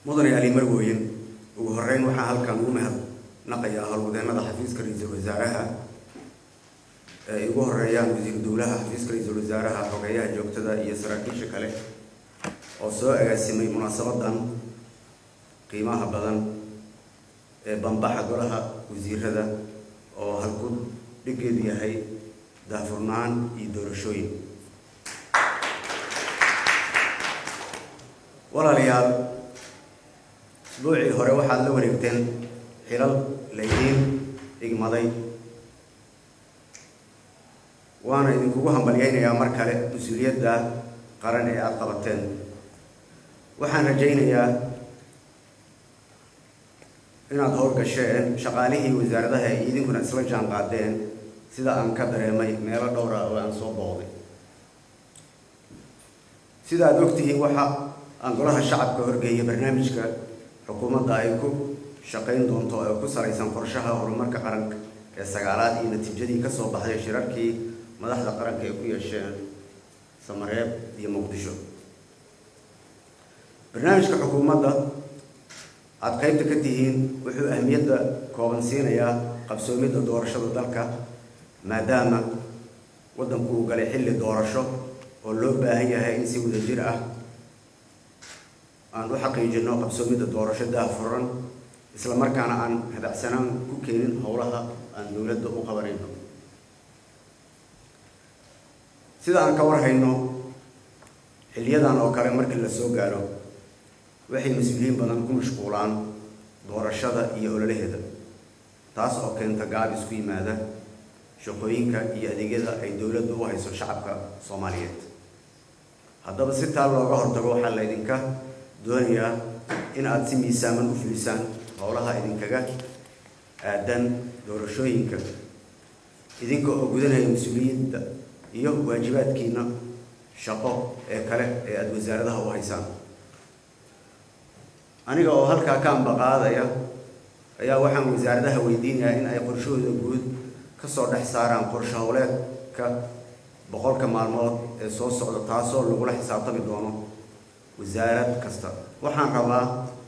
mudane ali marwooyin ugu horeyn waxaa halkan ugu mahadnaqayaa howlwadeennada xafiiska ra-iisul wasaaraha ay ugu horeeyaan wasiiru dowlaha xafiiska ra-iisul wasaaraha xogeeyaha joogtada iyo saraakiisha kale oo soo agaasimay munaasabadan qiimaha badan ee bambaxa golaha wasiirada oo halku dhigeedu yahay daahfurnaan iyo doorashooyin walaalayaal isbuucii hore waxaad la wareegteen xilal laydiin dhigmaday waana idinkugu hambalyaynayaa mar kale mas-uuliyadda qaran ee aada qabateen waxaan rajaynayaa inaad howlgasheen shaqaalihii wasaaradaha ay idinkuna isla jaan qaadeen sida aan ka dareemay meelo dhowra oo aan soo booqday sida aada ogtihiin waxa aan golaha shacabka horgeeyay barnaamijka xukuumadda ay ku shaqayn doonto ee ku salaysan qorshaha horumarka qaranka ee sagaalaad iyo natiijadii ka soo baxday shirarkii madaxda qaranka ay ku yeesheen samareeb iyo muqdisho barnaamijka xukuumadda aada qaybta ka tihiin wuxuu ahmiyadda kooban siinayaa qabsoomidda doorashada dalka maadaama waddanku uu galay xilli doorasho oo loo baahan yahay in si wadajir ah aan u xaqiijino qabsoomidda doorasho daahfuran isla markaana aan hadacsanaan ku keenin howlaha aan dowladda u qabanayno sida aan ka warhayno xiliyadan oo kale markii la soo gaaro waxay mas-uuliyiin badan ku mashquulaan doorashada iyo ololaheeda taas oo keenta gaab isku yimaada shaqooyinka iyo adeegyada ay dowladdu u hayso shacabka soomaaliyeed haddaba si taa looga hortago waxaa laydinka doonayaa in aada si miisaaman u fulisaan howlaha idinkaga aadan doorashooyinka idinka oo gudanaya mas-uuliyadda iyo waajibaadkiina shaqo ee kale ee aada wasaaradaha u haysaan aniga oo halkaa ka ambaqaadaya ayaa waxaan wasaaradaha weydiinayaa in ay qorshahooda guud kasoo dhex saaraan qorshe howleedka boqolka maalmood ee soo socda taasoo lagula xisaabtami doono wasaarad kasta waxaan rabaa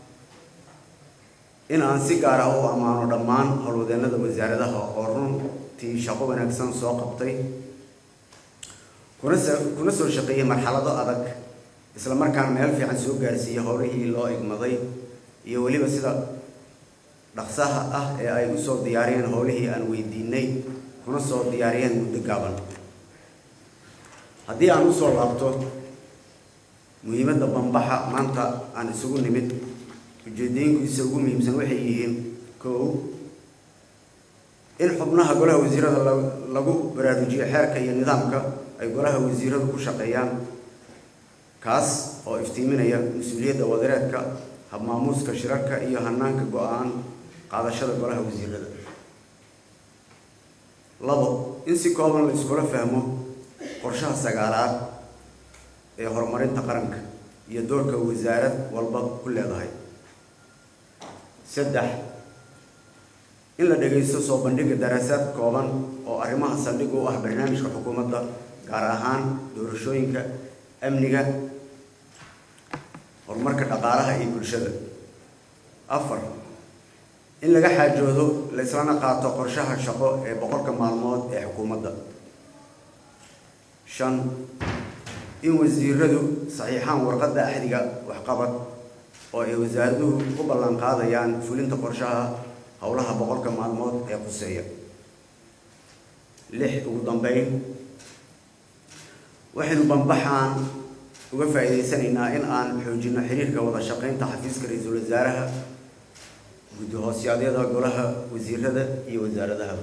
in aan si gaar ah u ammaano dhammaan howlwadeennada wasaaradaha oo runtii shaqo wanaagsan soo qabtay kuna s kuna soo shaqeeyey marxalado adag isla markaana meel fiican soo gaarsiiyey howlihii loo igmaday iyo weliba sida dhaqsaha ah ee ay usoo diyaariyeen howlihii aan weydiinay kuna soo diyaariyeen muddo gaaban haddii aan usoo laabto muhiimadda bambaxa maanta aan isugu nimid ujeedooyinkiisa ugu muhiimsan waxay yihiin kow in xubnaha golaha wasiirada lagu baraarujiyo xeerka iyo nidaamka ay golaha wasiiradu ku shaqeeyaan kaas oo iftiiminaya mas-uuliyadda wadareedka habmaamuuska shirarka iyo hanaanka go-aan qaadashada golaha wasiirada labo in si kooban la iskula fahmo qorshaha sagaalaad ee horumarinta qaranka iyo doorka wasaarad walba ku leedahay saddex in la dhagaysto soo bandhiga daraasaad kooban oo arrimaha saldhig u ah barnaamijka xukuumadda gaar ahaan doorashooyinka amniga horumarka dhaqaalaha iyo bulshada afar in laga xaajoodo la islana qaato qorshaha shaqo ee boqolka maalmood ee xukuumadda shan in wasiiradu saxiixaan warqadda axdiga waxqabad oo ay wasaaraduhu u ballan qaadayaan fulinta qorshaha howlaha boqolka maalmood ee quseeya lix ugu dambeyn waxaynu bambaxaan uga faa'iidaysanaynaa in aan xoojino xiriirka wada shaqaynta xafiiska ra-iisul wasaaraha guddi hoosyadyada golaha wasiirada iyo wasaaradahaba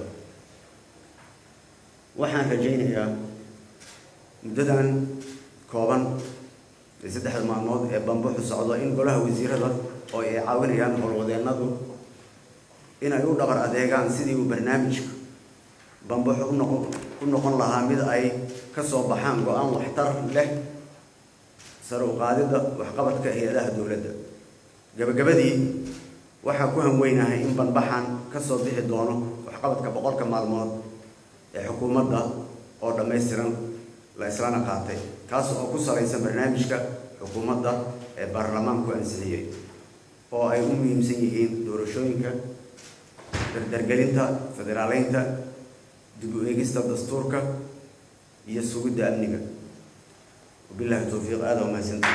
waxaan rajaynayaa muddadan kooban ee saddexda maalmood ee bambaxu socdo in golaha wasiirada oo ay caawinayaan howlwadeennadu inay u dhabar adeegaan sidii uu barnaamijka bambaxu unoqon u noqon lahaa mid ay ka soo baxaan go-aan waxtar leh sare u qaadidda waxqabadka hay-adaha dowladda gabagabadii waxaa ku hanweynahay in banbaxan ka soo bixi doono waxqabadka boqolka maalmood ee xukuumadda oo dhammaystiran la islana qaatay kaas oo ku salaysan barnaamijka xukuumadda ee baarlamaanku ansixiyey oo ay u muhiimsan yihiin doorashooyinka dardargelinta federaaleynta dib u eegista dastuurka iyo sugidda amniga wabillahi towfiiq aada waa mahadsanta